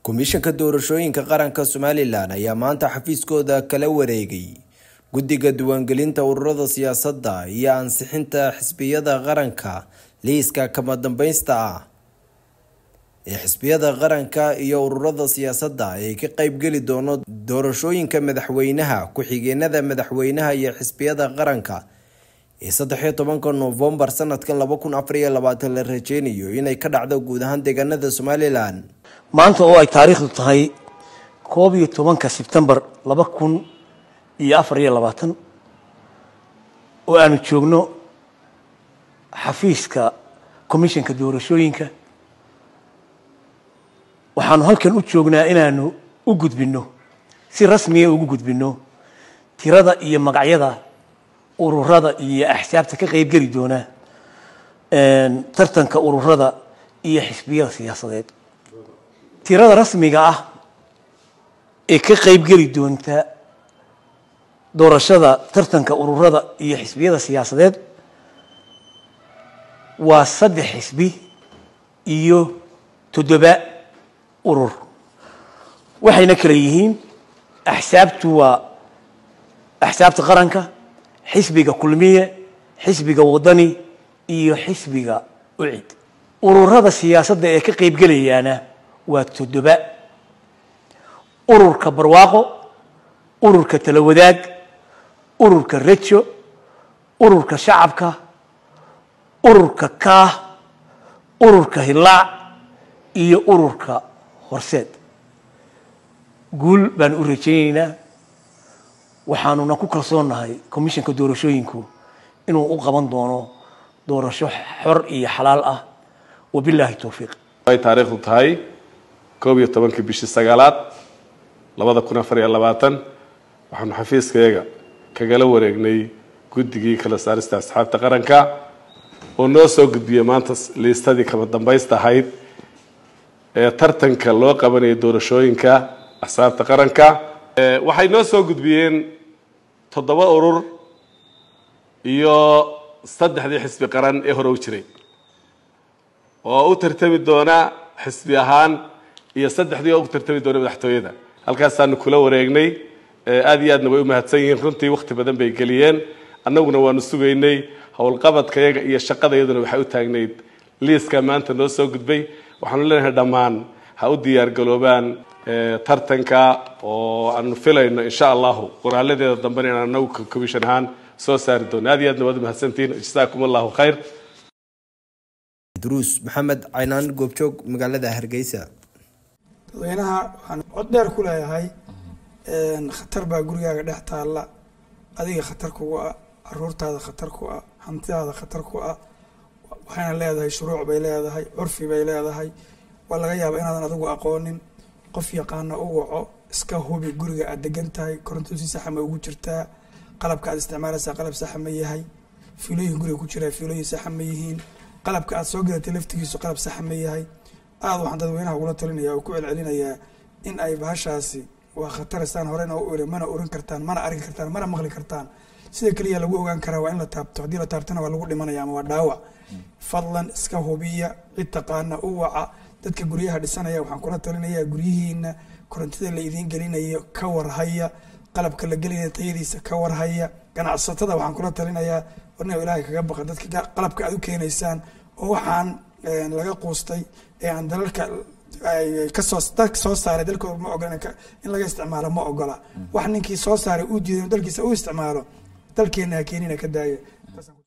komishanka doorashooyinka qaranka somalilan ayaa maanta xafiiskooda kala wareegay guddiga diiwaangelinta ururada siyaasadda iyo ansixinta xisbiyada qaranka liiska kama dambaysta ah ee xisbiyada qaranka iyo ururada siyaasadda ee ka qeybgeli doono doorashooyinka madaxweynaha ku-xigeenada madaxweynaha iyo xisbiyada qaranka ee saddexiyo tobanka noofembar sanadkan laba kun afariyo labaatan la rajeynayo inay ka dhacdo guud ahaan deegaanada somalilan maanta oo ay taariikhdu tahay koob iyo tobanka sebtembar laba kun iyo afar iyo labaatan oo aanu joogno xafiiska commissionka doorashooyinka waxaanu halkan u joognaa inaanu u gudbinno si rasmiya ugu gudbinno tirada iyo magacyada ururada iyo axsaabta ka qeybgeli doona tartanka ururada iyo xisbiyada siyaasadeed tirada rasmiga ah ee ka qeybgeli doonta doorashada tartanka ururada iyo xisbiyada siyaasadeed waa saddex xisbi iyo toddoba urur waxayna kala yihiin axsaabtu waa axsaabta qaranka xisbiga kulmiye xisbiga wadani iyo xisbiga ucid ururada siyaasadda ee ka qeybgelayaana waa toddoba ururka barwaaqo ururka talawadaag ururka rejo ururka shacabka ururka kaah ururka hilaac iyo ururka horseed guul baan u rajaynaynaa waxaanuna ku kalsoonnahay commissionka doorashooyinku inuu u qaban doono doorasho xor iyo xalaal ah wabilaahi towfiiq ay taariikhdu tahay koob iyo tobankii bishii sagaalaad labada kun afar iyo labaatan waxaanu xafiiskayaga kagala wareegnay guddigii kala saarista asxaabta qaranka oo noo soo gudbiyey maanta liistadii kama dambaysta ahayd ee tartanka loo qabanayay doorashooyinka asxaabta qaranka waxay noo soo gudbiyeen toddoba urur iyo saddexdii xisbi qaran ee hore u jiray oo u tartami doona xisbi ahaan iyo saddexdii oo u tartami doona madaxtooyada halkaasaanu kula wareegnay aada iyo aadna way u mahadsan yihiin runtii wakti badan bay geliyeen annaguna waanu sugaynay howlqabadkayaga iyo shaqadayaduna waxay u taagnayd liiska maanta noo soo gudbay waxaanu leenahay dhammaan ha u diyaar garoobaan tartanka oo aanu filayno insha allahu qoraaladeeda dambena inaan anagu commission ahaan soo saari doono aad iyo aadna waad umahadsantihiin jasaakum allahu khayr druus maxamed caynaan goobjoog magaalada hargeysa dadweynaha waxaan cod dheer ku leeyahay khatar baa gurigaaga dhex taalla adiga khatar kugu ah caruurtaada khatar ku ah hantidaada khatar ku ah waxayna leedahay shuruuc bay leedahay curfi bay leedahay waa laga yaaba inaadan adigu aqoonin qof yaqaana u waco iska hubi guriga aad degan tahay koronto si saxa ma ugu jirtaa qalabka aad isticmaalaysaa qalab saxa ma yahay fiilooyin guriga ku jiraa fiilooyin saxa ma yihiin qalabka aad soo gadatay laftigiisu qalab saxa ma yahay aada waxaan dadweynaha ugula talinaya oo ku celcelinayaa in ay bahashaasi waa khataristaan horena u iri mana oran kartaan mana arki kartaan mana maqli kartaan sida keliya lagu ogaan karaa waa in la taabto haddii la taabtona waa lagu dhimanaya ama waa dhaawac fadlan iska hubiya cid taqaana u waca dadka guryaha dhisanaya waxaan kula talinayaa guryihiina korontida la idiin gelinayo ka warhaya qalabka la gelinaya tayadiisa ka warhaya ganacsatada waxaan kula talinayaa warna ilaahay kaga baqa dadka qalabka aad u keenaysaan oo waxaan laga quustay ee aan dalalka kasoo dalka soo saaray dalkooda ma ogola in laga isticmaalo ma ogola wax ninkii soo saaray uu diiday dalkiisa u isticmaalo dalkeena ha keenina ka daaya